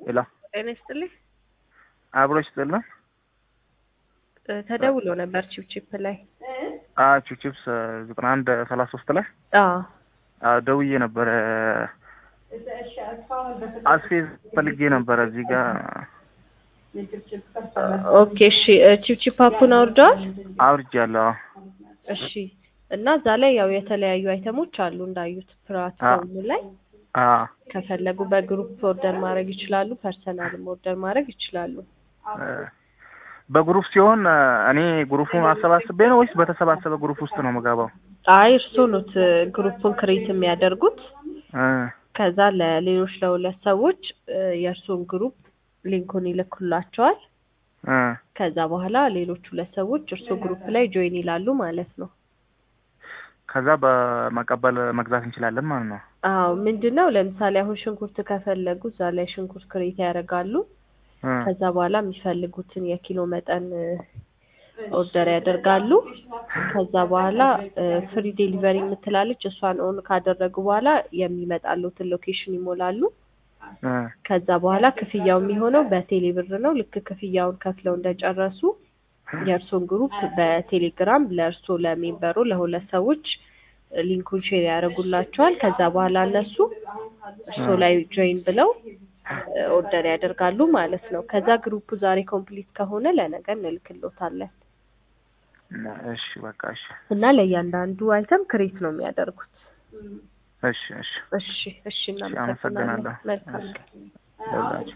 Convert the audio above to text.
ሄሎ ጤና ይስጥልኝ። አብሮች ጥልን እ ተደውሎ ነበር ቺፕቺፕ ላይ። ቺፕስ ዘጠና አንድ ሰላሳ ሶስት ላይ አዎ አዎ፣ ደውዬ ነበረ። አስፌዝ ፈልጌ ነበረ እዚህ ጋር ኦኬ እሺ። እ ቺፕቺፕ አፑን አውርደዋል? አውርጃለሁ። እሺ። እና እዛ ላይ ያው የተለያዩ አይተሞች አሉ እንዳዩት ፕላትፎርሙ ላይ አዎ ከፈለጉ በግሩፕ ኦርደር ማድረግ ይችላሉ። ፐርሰናልም ኦርደር ማድረግ ይችላሉ። እ በግሩፕ ሲሆን እ እኔ ግሩፑን አሰባስቤ ነው ወይስ በተሰባሰበ ግሩፕ ውስጥ ነው የምገባው? አይ እርስዎ ኖት እ ግሩፑን ክሬት የሚያደርጉት እ ከዛ ለሌሎች ለሁለት ሰዎች እ የእርስዎን ግሩፕ ሊንኩን ይልኩላቸዋል። እ ከዛ በኋላ ሌሎች ሁለት ሰዎች እርስዎ ግሩፕ ላይ ጆይን ይላሉ ማለት ነው። ከዛ በመቀበል መግዛት እንችላለን ማለት ነው። አዎ ምንድን ነው ለምሳሌ አሁን ሽንኩርት ከፈለጉ እዛ ላይ ሽንኩርት ክሬት ያደርጋሉ። እ ከዛ በኋላ የሚፈልጉትን የኪሎ መጠን እ ኦርደር ያደርጋሉ። ከዛ በኋላ ፍሪ ዴሊቨሪ የምትላለች እሷን ኦን ካደረጉ በኋላ የሚመጣሉትን ሎኬሽን ይሞላሉ። እ ከዛ በኋላ ክፍያው የሚሆነው በቴሌ ብር ነው። ልክ ክፍያውን ከፍለው እንደጨረሱ የእርሶን ግሩፕ በቴሌግራም ለእርሶ ለሜምበሩ ለሁለት ሰዎች ሊንኩን ሼር ያደርጉላቸዋል። ከዛ በኋላ እነሱ እርሶ ላይ ጆይን ብለው እ ኦርደር ያደርጋሉ ማለት ነው። ከዛ ግሩፑ ዛሬ ኮምፕሊት ከሆነ ለነገ እንልክሎታለን እሺ በቃ እሺ እና ለእያንዳንዱ አይተም ክሬት ነው የሚያደርጉት። እሺ እሺ እሺ እሺ፣ አመሰግናለሁ። እናመሰግናለን። መልካም ቀን። ደውላችሁ